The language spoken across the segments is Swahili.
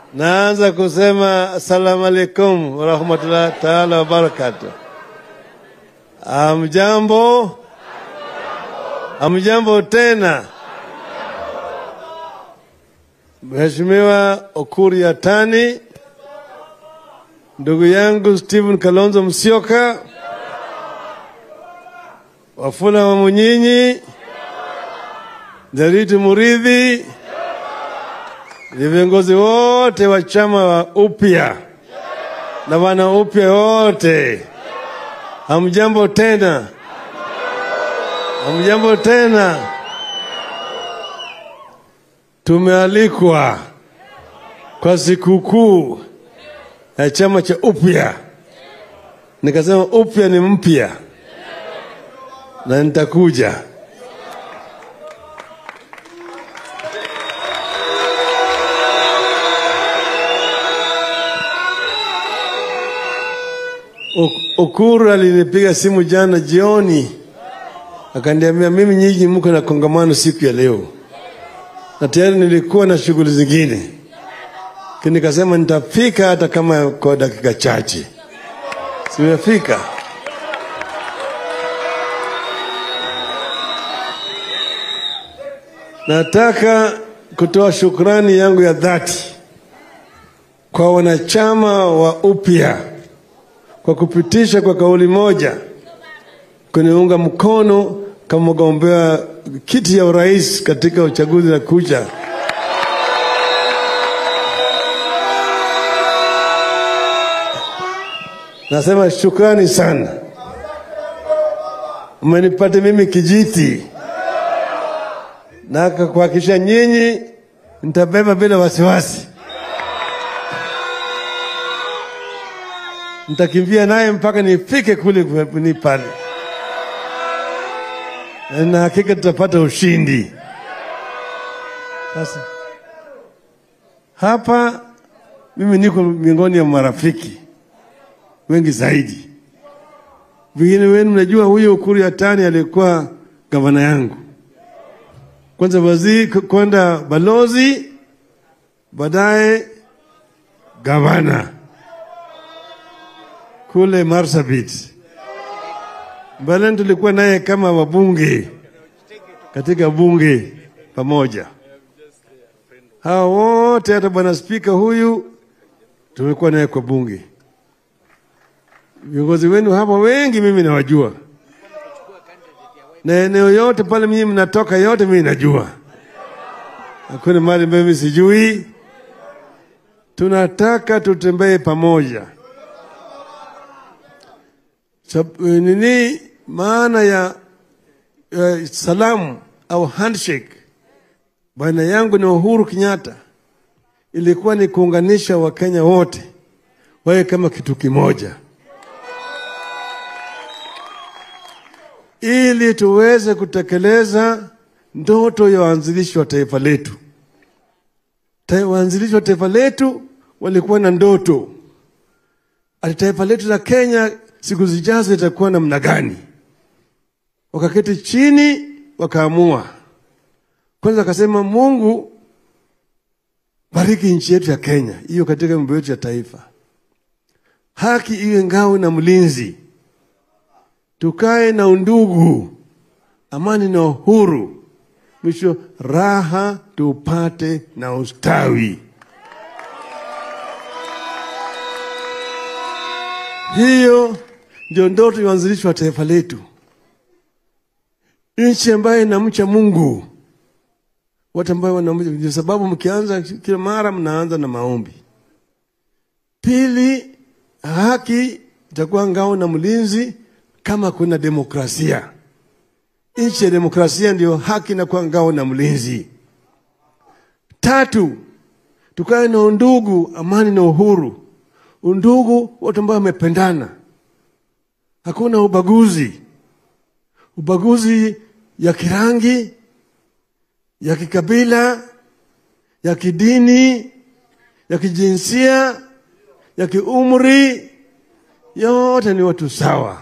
Naanza kusema assalamu alaikum warahmatullahi taala wabarakatuh. Amjambo, amjambo tena. Mheshimiwa Okuri Yatani, ndugu yangu Stephen Kalonzo Musyoka, Wafula wa Munyinyi, Nderitu Muridhi, ni viongozi wote wa chama wa upya na wana upya wote, hamjambo tena, hamjambo tena. Tumealikwa kwa sikukuu ya chama cha upya, nikasema upya ni mpya na nitakuja. Ok- Ukuru alinipiga simu jana jioni, akaniambia mimi nyinyi mko na kongamano siku ya leo, na tayari nilikuwa na shughuli zingine, lakini nikasema nitafika hata kama kwa dakika chache. Simefika. Nataka kutoa shukrani yangu ya dhati kwa wanachama wa upya kwa kupitisha kwa kauli moja kuniunga mkono kama mgombea kiti ya urais katika uchaguzi na kuja. Nasema shukrani sana, umenipata mimi kijiti na kuhakikisha nyinyi nitabeba bila wasiwasi. nitakimbia naye mpaka nifike kule ni pale, na hakika tutapata ushindi. Sasa hapa mimi niko miongoni mwa marafiki wengi zaidi. Vingine wenu mnajua huyo Ukuru Yatani alikuwa gavana yangu, kwanza waziri, kwenda balozi, baadaye gavana kule Marsabit. Mbeleni tulikuwa naye kama wabunge katika bunge pamoja. Hawa wote hata bwana spika huyu tumekuwa naye kwa bunge. Viongozi wenu hapa wengi mimi nawajua, na eneo yote pale mimi mnatoka yote mimi najua, hakuna mahali mimi sijui. Tunataka tutembee pamoja. Sab- nini maana ya uh, salamu au handshake baina yangu na Uhuru Kenyatta ilikuwa ni kuunganisha Wakenya wote wawe kama kitu kimoja, ili tuweze kutekeleza ndoto ya waanzilishi wa taifa letu. Ta- Waanzilishi wa taifa letu walikuwa na ndoto ati taifa letu la Kenya siku zijazo itakuwa namna gani. Wakaketi chini wakaamua, kwanza akasema, Mungu bariki nchi yetu ya Kenya, hiyo katika mambo yetu ya taifa, haki iwe ngao na mlinzi, tukae na undugu, amani na uhuru, mwisho raha tupate na ustawi. Hiyo ndio ndoto ya uanzilishi wa taifa letu, nchi ambayo inamcha Mungu, watu ambao wanamcha. Ndio sababu mkianza kila mara mnaanza na maombi. Pili, haki itakuwa ngao na mlinzi kama kuna demokrasia. Nchi ya demokrasia ndio haki inakuwa ngao na mlinzi. Tatu, tukae na undugu, amani na uhuru undugu, watu ambao wamependana, hakuna ubaguzi, ubaguzi ya kirangi, ya kikabila, ya kidini, ya kijinsia, ya kiumri, yote ni watu sawa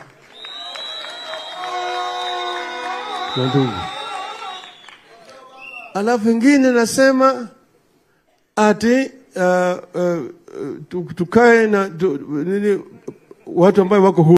na ndugu. Alafu ingine nasema ati uh, uh, tu- tukae na tu, nini, watu ambao wako huru